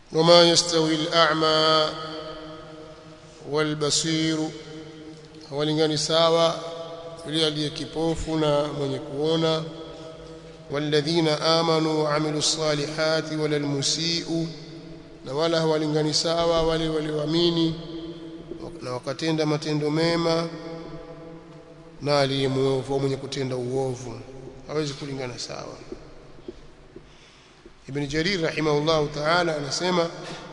وما يستوي الأعمى والبصير hawalingani sawa yule aliye kipofu na mwenye kuona walladhina amanu wa amilu salihati wala almusiu na wala hawalingani sawa wale walioamini na wakatenda matendo mema na aliye muovu mwenye kutenda uovu hawezi kulingana sawa Ibn Jarir rahimahullah ta'ala anasema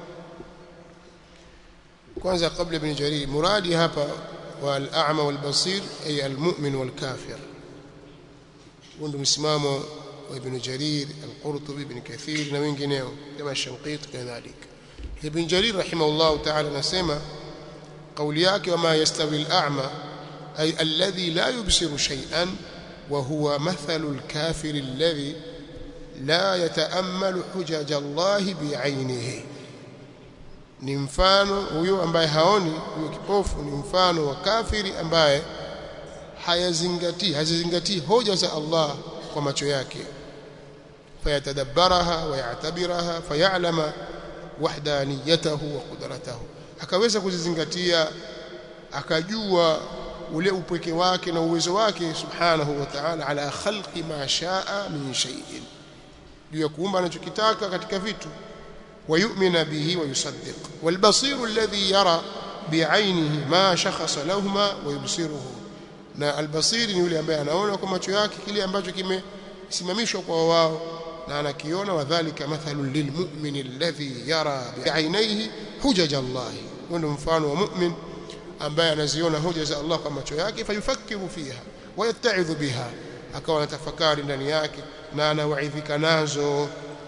kwanza kabla Ibn Jarir muradi hapa wal-a'ma wal-basir ay al-mu'min wal-kafir ndio msimamo wa Ibn Jarir al-Qurtubi Ibn Kathir na wengineo kama Shanqiti kadhalika Ibn Jarir rahimahullah ta'ala anasema kauli yake wama yastawi al-a'ma ay alladhi la yubsiru shay'an wa huwa mathalu al-kafir alladhi la yataammalu hujaja Allah bi'ainihi ni mfano huyo ambaye haoni huyo kipofu ni mfano wa kafiri ambaye hayazingatii hazizingatii hoja za Allah kwa macho yake fayatadabbaraha wa ya'tabiraha fayalama wahdaniyatahu wa qudratahu akaweza kuzizingatia akajua ule upweke wake na uwezo wake subhanahu wa ta'ala ala khalqi ma shaa min shay'in juu ya kuumba anachokitaka katika vitu ويؤمن به ويصدق والبصير الذي يرى بعينه ما شخص لهما ويبصره na albasiri ni yule ambaye anaona kwa macho yake kile ambacho kimesimamishwa kwa wao na anakiona wadhālika mathalun lilmu'min alladhi yara bi'ainayhi hujaj Allah ndio mfano wa mu'min ambaye anaziona hoja za Allah kwa macho yake fayufakkiru fiha wayatta'idhu biha akawa anatafakari ndani yake na anawaidhika nazo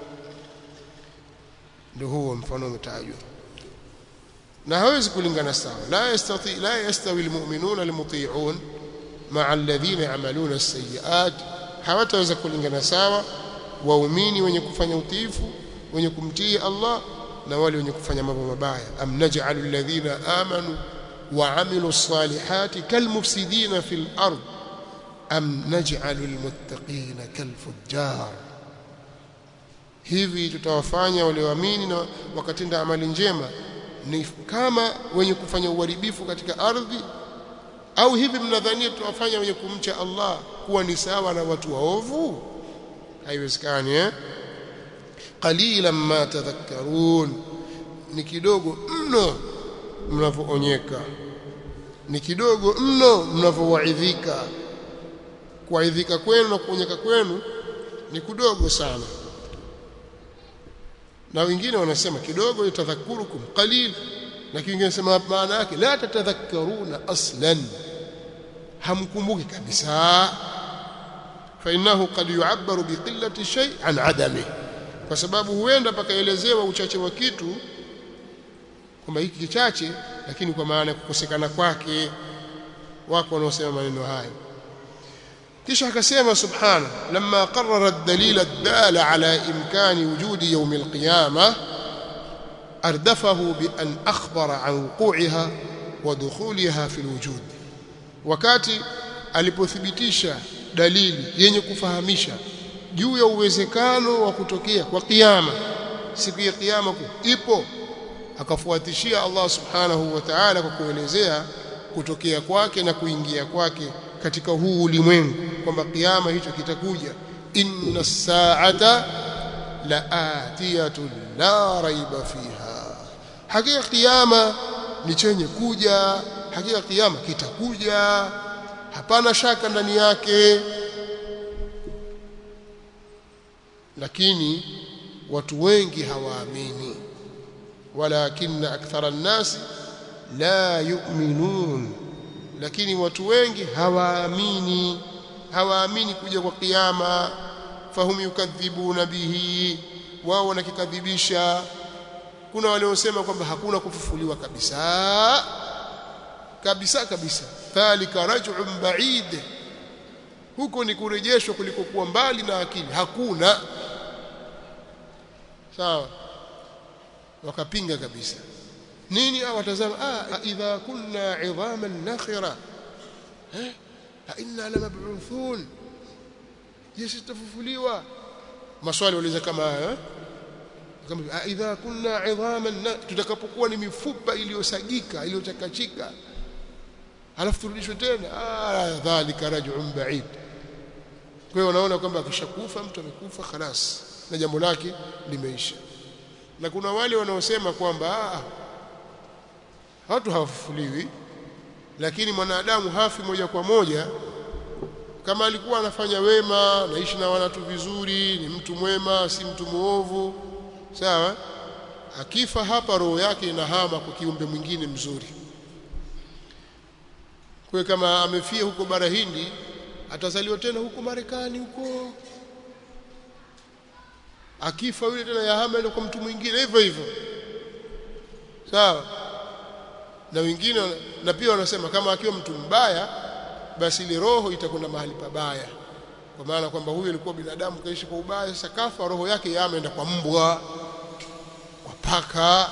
ndio huo mfano umetajwa na hawezi kulingana sawa la yastati la yastawi almu'minuna almuti'un ma'a alladhina ya'maluna as-sayyi'at hawataweza kulingana sawa waumini wenye kufanya utiifu wenye kumtii Allah na wale wenye kufanya mambo mabaya am naj'alu alladhina amanu wa 'amilu as-salihati kalmufsidina fil ard am naj'alu almuttaqina kalfujjar hivi tutawafanya walioamini na wakatenda amali njema ni kama wenye kufanya uharibifu katika ardhi au hivi mnadhania tutawafanya wenye kumcha Allah kuwa ni sawa na watu waovu haiwezekani eh qalilan ma tadhakkarun ni kidogo mno mnavoonyeka ni kidogo mno mnavowaidhika kuaidhika kwenu na kuonyeka kwenu ni kudogo sana na wengine wanasema kidogo yatadhakurukum qalil lakini wengine wanasema maana yake la tatadhakkaruna aslan hamkumbuki kabisa fa innahu qad yu'abbaru biqillati shay an adami kwa sababu huenda pakaelezewa uchache wa kitu kwamba hiki kichache lakini kwa maana ya kukosekana kwake wako wanaosema maneno hayo kisha akasema subhana lamma qarrara ad-dalil ad-dala ala imkani wujudi yawm al-qiyamah ardafahu bi an akhbara an wuqu'iha wa dukhuliha fi al-wujud wakati alipothibitisha dalili yenye kufahamisha juu ya uwezekano wa kutokea kwa kiyama siku ya kiyama ipo akafuatishia Allah subhanahu wa ta'ala kwa kuelezea kutokea kwake na kuingia kwake katika huu ulimwengu kwamba kiyama hicho kitakuja inna saata laatiyatun la raiba fiha hakika kiyama ni chenye kuja hakika kiyama kitakuja hapana shaka ndani yake lakini watu wengi hawaamini walakinna akthara an-nas la yu'minun lakini watu wengi hawaamini hawaamini kuja kwa kiyama fahum yukadhibuna bihi wao wanakikadhibisha kuna waliosema kwamba hakuna kufufuliwa kabisa kabisa kabisa thalika raj'un ba'id huko ni kurejeshwa kulikokuwa mbali na akili hakuna sawa wakapinga kabisa nini awatazama ah idha kunna 'idhaman nakhira eh inna lamab'uthun je sitafufuliwa maswali waliza kama haya kama idha kunna idhaman tutakapokuwa ni mifupa iliyosagika iliyochakachika halafu turudishwe tena ah dhalika raj'un ba'id kwa hiyo unaona kwamba akishakufa mtu amekufa khalas na jambo lake limeisha na kuna wale wanaosema kwamba ah watu hawafufuliwi lakini mwanadamu hafi moja kwa moja kama alikuwa anafanya wema naishi na watu vizuri ni mtu mwema si mtu muovu sawa akifa hapa roho yake inahama kwa kiumbe mwingine mzuri kwa kama amefia huko bara Hindi atazaliwa tena huko Marekani huko akifa yule tena yahama kwa mtu mwingine hivyo hivyo sawa na wengine na pia wanasema kama akiwa mtu mbaya basi ile roho itakwenda mahali pabaya kwa maana kwamba huyu alikuwa binadamu kaishi kwa ubaya sasa kafa roho yake yameenda kwa mbwa kwa paka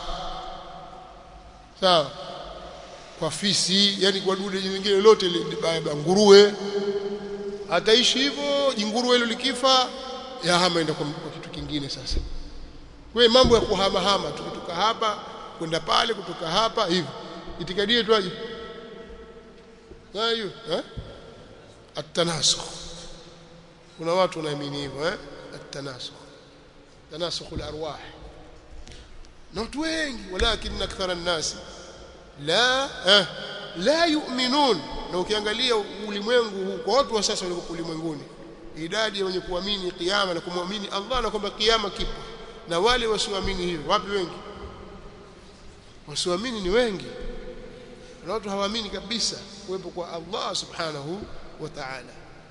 sawa kwa fisi yani kwa dude lingine lote baya nguruwe ataishi hivyo jinguruwe hilo likifa yahama enda kwa, kwa kitu kingine sasa wewe mambo ya kuhama hama tukitoka hapa kwenda pale kutoka hapa hivi itikadie tu aje hiyo eh at-tanasukh kuna watu wanaamini hivyo eh at-tanasukh tanasukh al-arwah na watu wengi walakin akthara an-nas la eh la yu'minun na ukiangalia ulimwengu huu kwa watu wa sasa walio ulimwenguni idadi ya wenye kuamini kiyama na kumwamini Allah na kwamba kiyama kipo na wale wasioamini hivyo wapi wengi wasioamini ni wengi na watu hawaamini kabisa kuwepo kwa Allah subhanahu wa ta'ala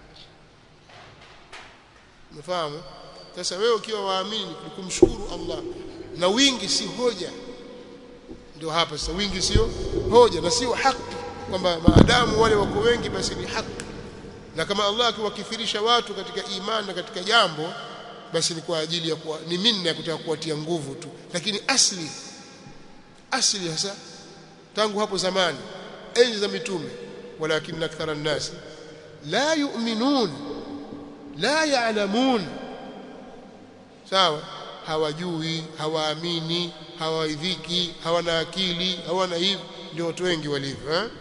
umefahamu sasa wewe ukiwa waamini ni kumshukuru Allah na wingi si hoja ndio hapa sasa wingi sio hoja na sio haki kwamba maadamu wale wako wengi basi ni haki na kama Allah akiwakithirisha watu katika imani na katika jambo basi ni kwa ajili ya kuwa ni minna ya kutaka kuwatia nguvu tu lakini asli asli hasa tangu hapo zamani enzi za mitume walakin akthara an-nas la yu'minun la ya'lamun sawa hawajui hawaamini hawaidhiki hawana akili hawana hivi ndio watu wengi walivyo eh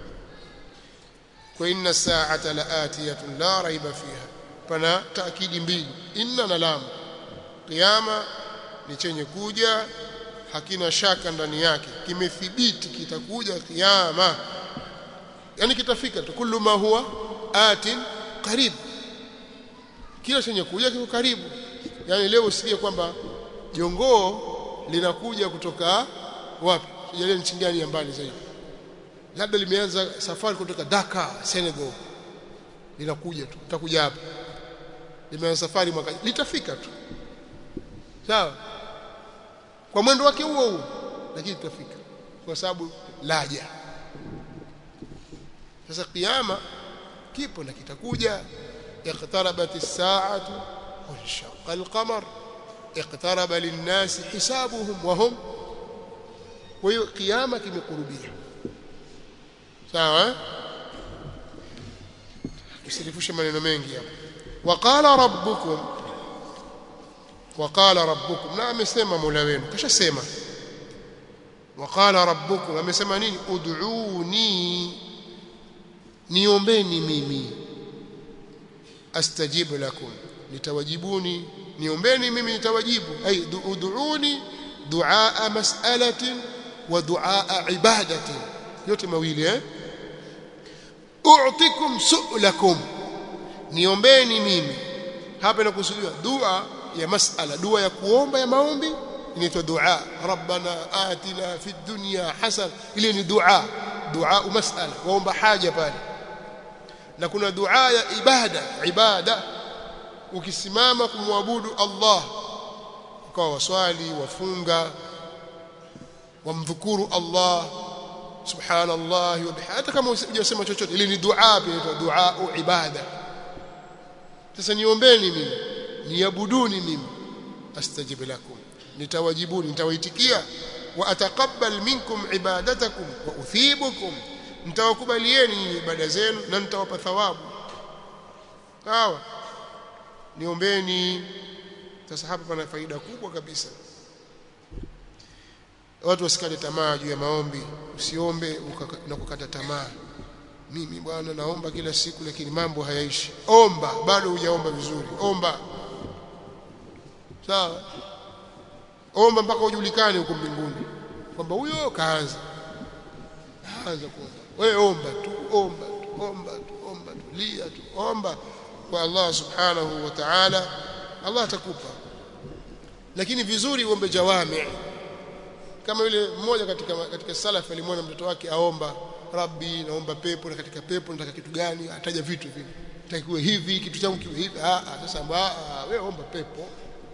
kwa inna sa'ata la'atiyatun la raiba fiha pana taakidi mbili inna na lam kiyama ni chenye kuja hakina shaka ndani yake kimethibiti kitakuja kiyama yani kitafika tu kullu ma huwa atin qarib kila chenye kuja kiko karibu yani leo usikie kwamba jongoo linakuja kutoka wapi sijalia nchi gani ya mbali zaidi labda limeanza safari kutoka Dakar Senegal linakuja tu litakuja hapa limeanza safari mwaka litafika tu sawa kwa mwendo wake huo huo lakini litafika kwa sababu laja sasa kiyama kipo na kitakuja iqtarabat as-sa'atu wanshaqa al-qamar iqtaraba lin-nasi hisabuhum wa hum kwa hiyo kiyama kimekurubia sawa usirifushe maneno mengi hapo waqala rabbukum waqala rabbukum na amesema mola wenu kashasema waqala rabbukum amesema nini ud'uni niombeni mimi astajibu lakum nitawajibuni niombeni mimi nitawajibu ay ud'uni du'a mas'alatin wa du'a ibadatin yote mawili eh u'tikum su'lakum niombeni mimi hapa inakusudiwa dua ya mas'ala dua ya kuomba ya maombi inaitwa dua rabbana atina fid dunya hasan ile ni dua dua mas'ala waomba haja pale na kuna dua ya ibada ibada ukisimama kumwabudu Allah ukawa waswali wafunga wamdhukuru Allah subhanallah wa bihamdihi hata kama hujasema chochote ile ni dua pia inaitwa dua ibada sasa niombeni mimi niabuduni mimi astajib lakum nitawajibuni nitawaitikia wa ataqabbal minkum ibadatakum wa uthibukum nitawakubalieni ibada zenu na nitawapa thawabu sawa niombeni sasa hapa pana faida kubwa kabisa watu wasikate tamaa juu ya maombi usiombe na kukata tamaa mimi bwana naomba kila siku lakini mambo hayaishi omba bado hujaomba vizuri omba sawa omba mpaka ujulikane huko mbinguni kwamba huyo kaanza anza kuomba wewe omba tu omba tu omba tu omba tu lia tu omba kwa Allah subhanahu wa ta'ala Allah atakupa lakini vizuri uombe jawami kama yule mmoja katika katika salaf alimwona mtoto wake aomba rabbi naomba pepo na katika pepo nataka kitu gani ataja vitu vile takiwe hivi kitu changu kiwe hivi ah ah sasa ah wewe omba pepo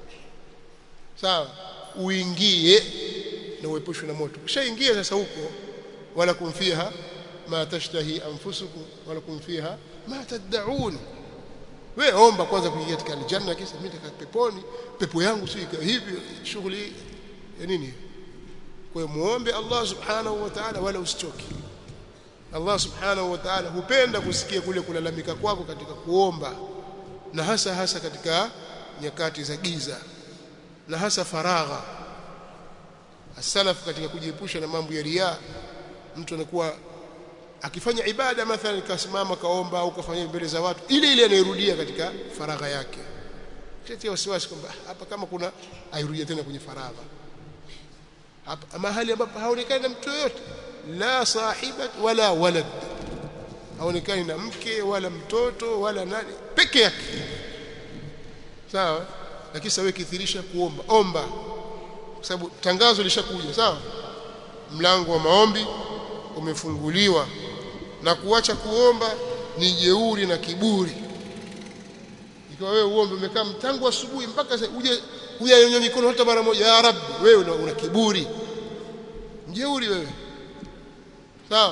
sawa uingie na uepushwe na moto kishaingia sasa huko wala kumfiha ma tashtahi anfusukum wala kumfiha ma tad'un wewe omba kwanza kuingia katika aljanna kisha mimi nataka peponi pepo yangu si hivi shughuli ya nini kwa hiyo muombe Allah subhanahu wa ta'ala wala usichoke Allah subhanahu wa ta'ala hupenda kusikia kule kulalamika kwako katika kuomba na hasa hasa katika nyakati za giza na hasa faragha asalaf katika kujiepusha na mambo ya riya mtu anakuwa akifanya ibada mathalan kasimama kaomba au kafanya mbele za watu ile ile anairudia katika faragha yake kitia wasiwasi kwamba hapa kama kuna airudia tena kwenye faragha hapa mahali ambapo haonekani na mtu yoyote la sahibat wala walad haonekani na mke wala mtoto wala nani peke yake sawa lakini sawa kithirisha kuomba omba kwa sababu tangazo lishakuja sawa mlango wa maombi umefunguliwa na kuacha kuomba ni jeuri na kiburi ikiwa wewe uombe umekaa mtangu asubuhi mpaka uje uje mikono hata mara moja ya rabbi wewe una, una kiburi mjeuri wewe sawa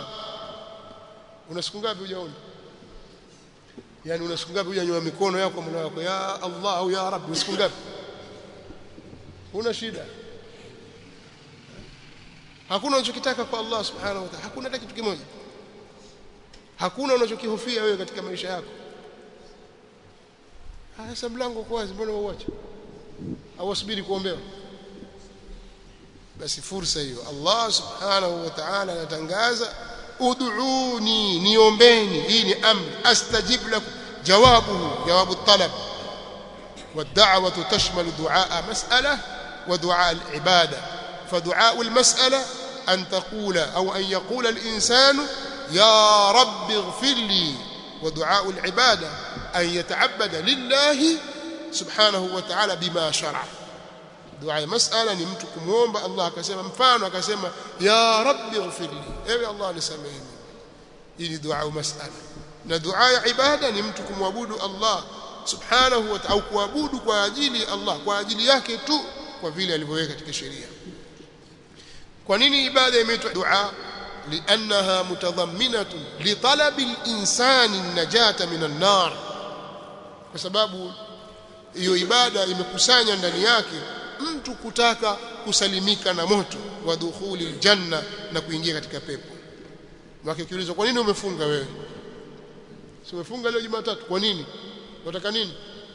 una siku ngapi hujaomba yani una siku ngapi hujanywa mikono yako mola wako ya Allah au ya rabbi siku ngapi una shida hakuna unachokitaka kwa Allah subhanahu wa ta'ala hakuna hata kitu kimoja hakuna unachokihofia wewe katika maisha yako sasa mlango uko wazi mbona uache au usubiri kuombewa basi fursa hiyo Allah subhanahu wa ta'ala anatangaza ud'uni niombeni hii ni amri astajib lakum jawabuhu jawabu talab والدعوه تشمل دعاء مساله ودعاء العباده فدعاء المساله ان تقول او ان يقول الانسان يا رب اغفر لي ودعاء العباده ان يتعبد لله سبحانه وتعالى بما شرع dua ya masala ni mtu kumuomba Allah akasema mfano akasema ya rabbi ighfirli ewe Allah nisamehe hii ni dua ya masala na dua ya ibada ni mtu kumwabudu Allah subhanahu wa ta'ala au kuabudu kwa ajili ya Allah kwa ajili yake tu kwa vile alivyoweka katika sheria kwa nini ibada imeitwa dua لانها متضمنه لطلب الانسان النجاه من النار kwa sababu hiyo ibada imekusanya ndani yake mtu kutaka kusalimika na moto wa dukhuli aljanna na kuingia katika pepo wake kiulizwa kwa nini umefunga wewe si umefunga leo Jumatatu kwa nini unataka nini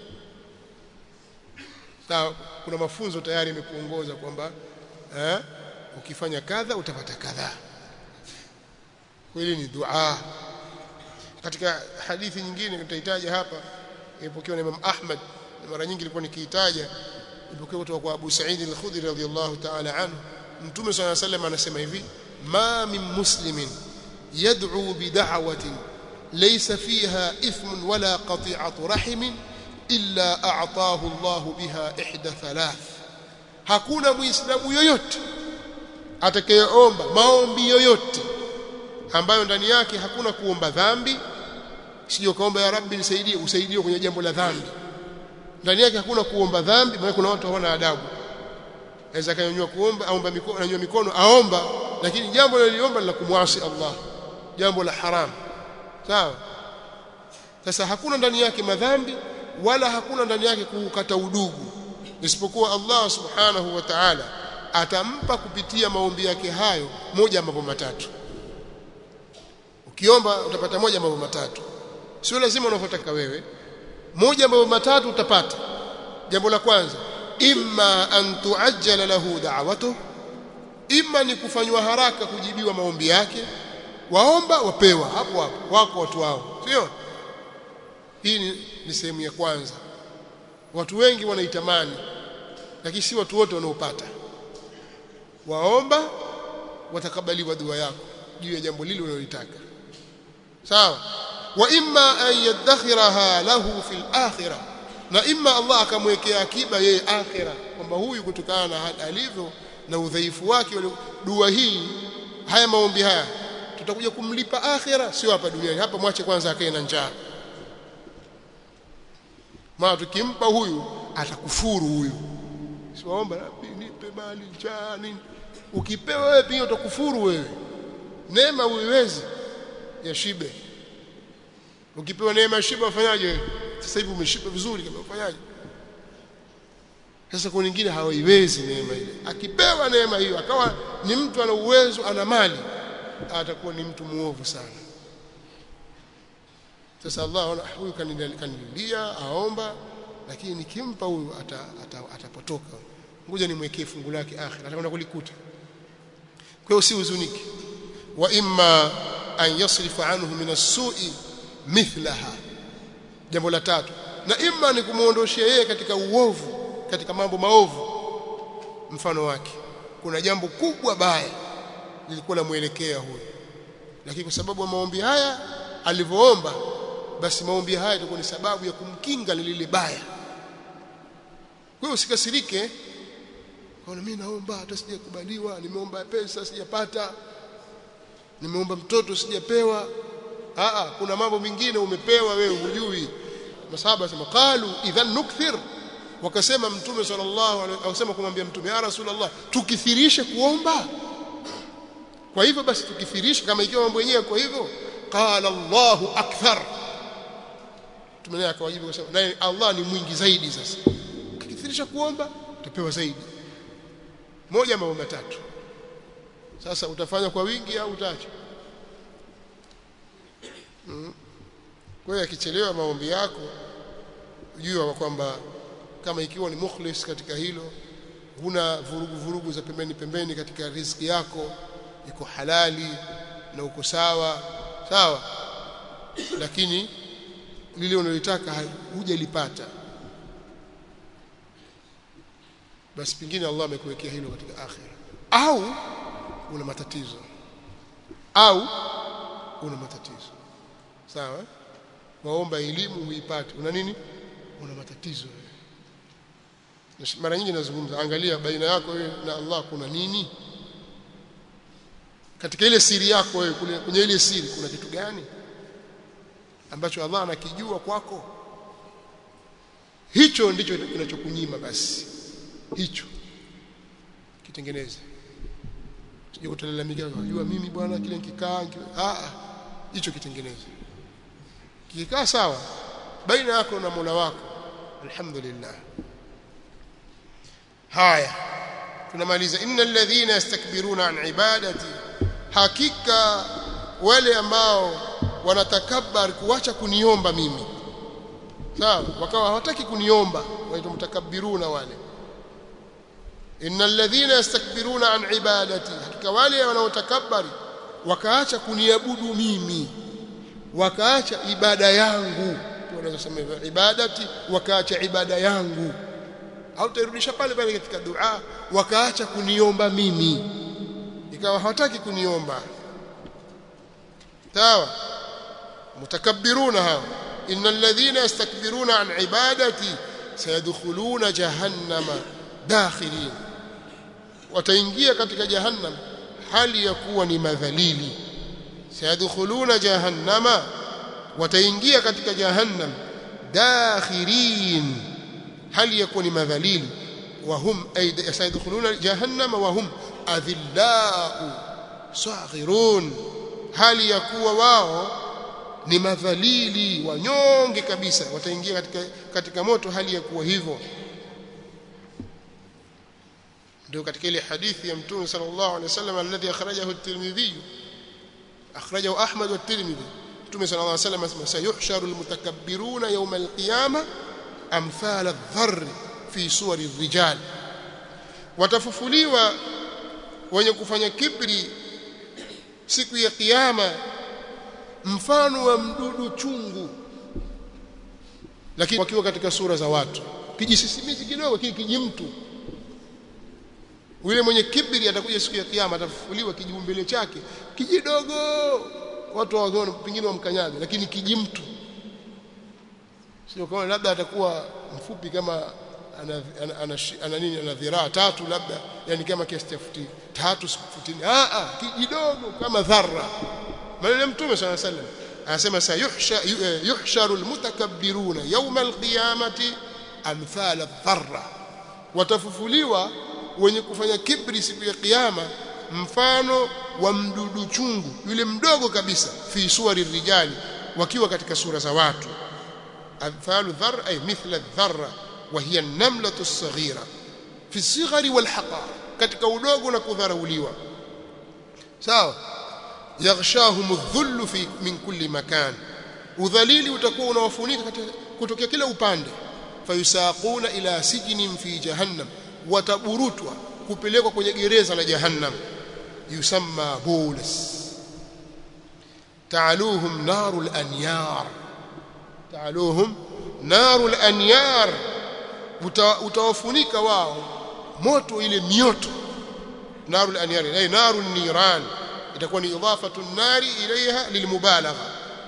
na kuna mafunzo tayari imekuongoza kwamba eh ukifanya kadha utapata kadha kweli ni dua katika hadithi nyingine nitahitaji hapa ipokewa na Imam Ahmad mara nyingi nilikuwa nikiitaja ipokewa kutoka kwa Abu Sa'id al-Khudri radhiyallahu ta'ala anhu Mtume صلى الله عليه وسلم anasema hivi ma min muslimin yad'u bi da'watin laysa fiha ithmun wala qati'atu rahimin illa a'tahu Allah biha ihda thalath hakuna muislamu yoyote atakayeomba maombi yoyote ambayo ndani yake hakuna kuomba dhambi sio kaomba ya rabbi nisaidie usaidie kwenye jambo la dhambi ndani yake hakuna kuomba dhambi maana kuna watu hawana adabu aweza kanyanyua kuomba aomba mikono ananyua mikono aomba lakini jambo liliomba la kumwasi Allah jambo la haram sawa sasa hakuna ndani yake madhambi wala hakuna ndani yake kukata udugu isipokuwa Allah subhanahu wa ta'ala atampa kupitia maombi yake hayo moja mambo matatu ukiomba utapata moja mambo matatu sio lazima unavyotaka wewe moja mambo matatu utapata jambo la kwanza imma an tuajjala lahu da'watuhu ima ni kufanywa haraka kujibiwa maombi yake waomba wapewa hapo hapo wako watu wao sio hii ni, ni sehemu ya kwanza watu wengi wanaitamani lakini si watu wote wanaopata waomba watakabaliwa dua yako juu ya jambo lile unalotaka sawa wa imma an yadakhiraha lahu fil akhirah na imma Allah akamwekea akiba yeye akhira kwamba huyu kutokana na hali alivyo na udhaifu wake dua hii haya maombi haya tutakuja kumlipa akhira sio hapa duniani hapa mwache kwanza akae na njaa maana tukimpa huyu atakufuru huyu siwaomba nipe mali njaa nini ukipewa wewe pia utakufuru wewe neema uiwezi ya shibe ukipewa neema ya shibe ufanyaje sasa hivi umeshiba vizuri kama ufanyaje sasa kwa nyingine hawaiwezi neema ile akipewa neema hiyo akawa ni mtu ana uwezo ana mali atakuwa ni mtu muovu sana sasa Allah huyu kanililia aomba lakini nikimpa huyu atapotoka ata, ata ngoja nimwekee fungu lake akhira atakwenda kulikuta kwa hiyo si huzuniki wa imma an yasrifa anhu min as-su'i mithlaha jambo la tatu na imma ni kumuondoshia yeye katika uovu katika mambo maovu mfano wake kuna jambo kubwa baya lilikuwa lamuelekea huyo lakini kwa sababu ya maombi haya alivyoomba basi maombi haya itakuwa ni sababu ya kumkinga na lile baya kwa hiyo usikasirike kwa mimi naomba hata sijakubaliwa nimeomba pesa sijapata nimeomba mtoto sijapewa a kuna mambo mengine umepewa wewe hujui masahaba sema qalu idhan nukthir wakasema mtume sallallahu alaihi wasallam kumwambia mtume ya rasulullah tukithirishe kuomba kwa hivyo basi tukithirishe kama ikiwa mambo yenyewe kwa hivyo qala Allahu akthar tumenea akawajibu kusema naye Allah ni mwingi zaidi sasa ukithirisha kuomba utapewa zaidi moja mambo matatu sasa utafanya kwa wingi au utaacha mm. kwa hiyo akichelewa maombi yako jua kwamba kama ikiwa ni mukhlis katika hilo huna vurugu vurugu za pembeni pembeni katika riziki yako iko halali na uko sawa sawa lakini lile unalotaka hujalipata basi pingine Allah amekuwekea hilo katika akhira au una matatizo au una matatizo sawa waomba elimu huipate una nini una matatizo mara nyingi nazungumza angalia baina yako wewe na Allah kuna nini katika ile siri yako wewe kwenye ile siri kuna kitu gani ambacho Allah anakijua kwako hicho ndicho kinachokunyima basi hicho kitengeneze sije kutalalamika unajua mimi bwana kile nikikaa ah hicho kitengeneze kikaa sawa baina yako na Mola wako alhamdulillah haya tunamaliza innal ladhina yastakbiruna an ibadati hakika wale ambao wanatakabbar kuacha kuniomba mimi sawa wakawa hawataki kuniomba waitwa mtakabbiruna wale innal ladhina yastakbiruna an ibadati hakika wale wanaotakabari wakaacha kuniabudu mimi wakaacha ibada yangu tunaweza kusema ibadati wakaacha ibada yangu au tairudisha pale pale katika dua wakaacha kuniomba mimi ikawa hawataki kuniomba sawa mutakabbiruna hao innal ladhina yastakbiruna an ibadati sayadkhuluna jahannama dakhirin wataingia katika jahannam hali ya kuwa ni madhalili sayadkhuluna jahannama wataingia katika jahannam dakhirin hali ya kuwa ni madhalili وهم أي سيدخلون جهنم وهم أذلاء صاغرون hali ya kuwa wao ni madhalili wanyonge kabisa wataingia katika katika moto hali ya kuwa hivyo ndio katika ile hadithi ya mtume sallallahu alaihi wasallam alladhi akhrajahu at-Tirmidhi akhrajahu Ahmad wa at-Tirmidhi mtume sallallahu alaihi wasallam asema sayuhsharu al-mutakabbiruna yawm al-qiyamah amthal adh-dharr fi suwari rijal watafufuliwa wenye kufanya kibri siku ya kiyama mfano wa mdudu chungu lakini wakiwa katika sura za watu kijisisimizi kidogo kile kijimtu yule mwenye kibri atakuja siku ya kiyama atafufuliwa kijiumbele chake kijidogo watu waone pengine wamkanyaga lakini kijimtu sio kama labda atakuwa mfupi kama ana, ana, ana, ana nini ana dhiraa tatu labda yani kama kiasi cha futi tatu futi ah ah kijidogo kama dharra maneno mtume sana sallam anasema sayuhsha yuhsharu almutakabbiruna yawm alqiyamati amthal adh-dharra watafufuliwa wenye kufanya kibri siku ya kiyama mfano wa mdudu chungu yule mdogo kabisa fi suwari rijali wakiwa katika sura za watu amthalu dhar ay mithla dharra wa hiya an-namlatu as-saghira fi as-sighari wal-haqar katika udogo na kudharauliwa sawa yaghshahum adh-dhullu fi min kulli makan udhalili utakuwa unawafunika kutokea kila upande fayusaquna ila sijnin fi jahannam wataburutwa kupelekwa kwenye gereza la jahannam yusamma bulas ta'aluhum narul anyar ta'aluhum narul anyar utawafunika wao moto ile mioto narul anyar ay narun niran itakuwa ni idafatu nari ilaiha lilmubalagha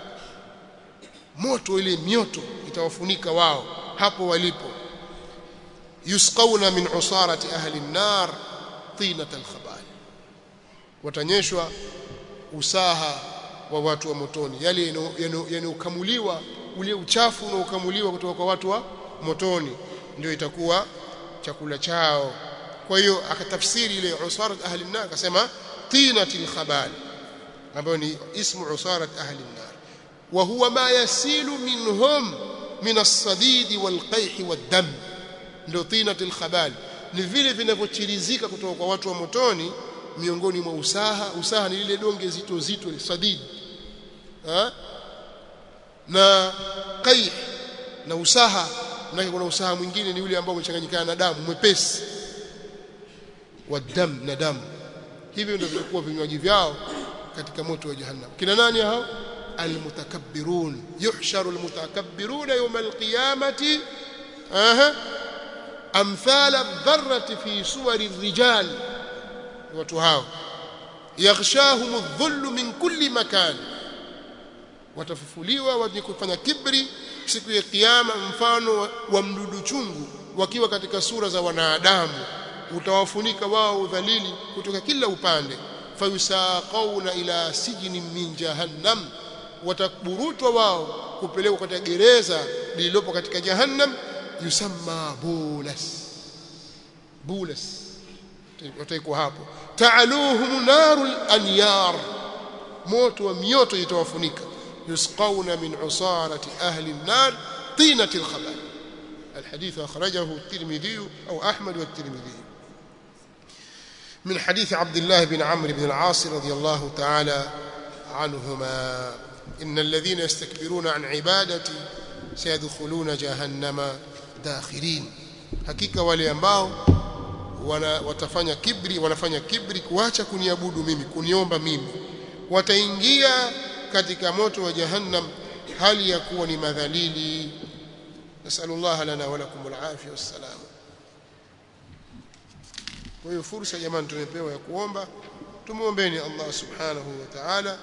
moto ile mioto itawafunika wao hapo walipo yusqawna min usarati ahli an-nar tinat al-khabal watanyeshwa usaha wa watu wa motoni yale yanokamuliwa ule uchafu unaokamuliwa kutoka kwa watu wa motoni ndio itakuwa chakula chao kwa hiyo akatafsiri ile usarat ahli an-nar akasema tinatil khabal ambayo ni ismu usarat ahli an-nar wa huwa ma yasilu minhum min as-sadid wal-qayh wad-dam ndio tinatil khabal ni vile vinavyochirizika kutoka kwa watu wa motoni miongoni mwa usaha usaha ni lile donge zito zito sadid ha? na qayh na usaha na kuna usaha mwingine ni yule ambao umechanganyikana na damu mwepesi wa dam na damu hivyo ndio vitakuwa vinywaji vyao katika moto wa jahannam kina nani hao almutakabbirun yuhsharu almutakabbirun yawm alqiyamati aha amthala dharrati fi suwari rijal watu hao yaghshahum adh-dhullu min kulli makan watafufuliwa wenye kufanya kibri siku ya kiyama mfano wa mdudu chungu wakiwa katika sura za wanadamu utawafunika wao udhalili kutoka kila upande fayusaqauna ila sijnin min jahannam wataburutwa wao kupelekwa katika gereza lililopo katika jahannam yusamma bulas bulas wataikuwa hapo ta'aluhum narul anyar moto wa mioto itawafunika yusqawna min usarati ahli an-nar tinati al-khabal الحديث أخرجه الترمذي أو أحمد والترمذي من حديث عبد الله بن عمرو بن العاص رضي الله تعالى عنهما إن الذين يستكبرون عن عبادتي سيدخلون جهنم داخرين hakika wale ambao wana, watafanya kibri wanafanya kibri kuacha kuniabudu mimi kuniomba mimi wataingia katika moto wa jahannam hali ya kuwa ni madhalili nasallallahu lana wa lakum alafia wassalam kwa hiyo fursa jamani tumepewa ya kuomba tumuombeeni Allah subhanahu wa ta'ala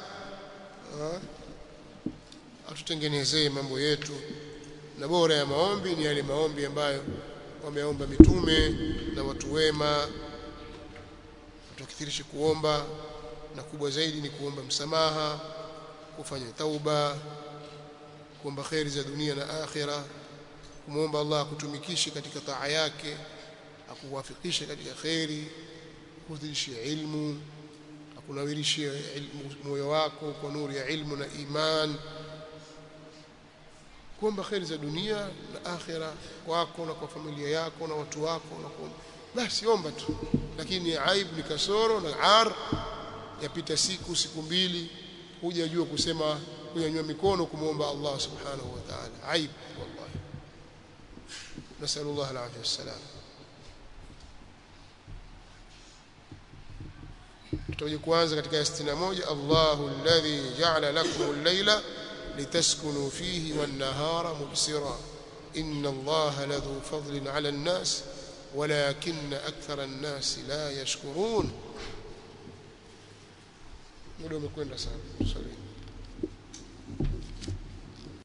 atutengenezee mambo yetu na bora ya maombi ni yale maombi ambayo wameomba mitume na watu wema tukithirishe kuomba na kubwa zaidi ni kuomba msamaha kufanya tauba kuomba khairi za dunia na akhira kumwomba Allah akutumikishe katika taa yake akuwafikishe katika khairi kudhishie ilmu akunawirishie moyo wako kwa nuru ya ilmu na iman kuomba khairi za dunia na akhira kwako na kwa familia yako na watu wako na kuomba basi omba tu lakini aibu ni kasoro na ar yapita siku siku mbili hujajua kusema kunyanyua mikono kumwomba Allah subhanahu wa ta'ala aibu wallahi nasallallahu alaihi wasallam tutaje kuanza katika 61 Allahu alladhi ja'ala lakum al-layla litaskunu fihi wan-nahara mubsira inna Allaha ladhu fadlin 'ala an-nas ولكن أكثر الناس لا يشكرون muda umekwenda sana swali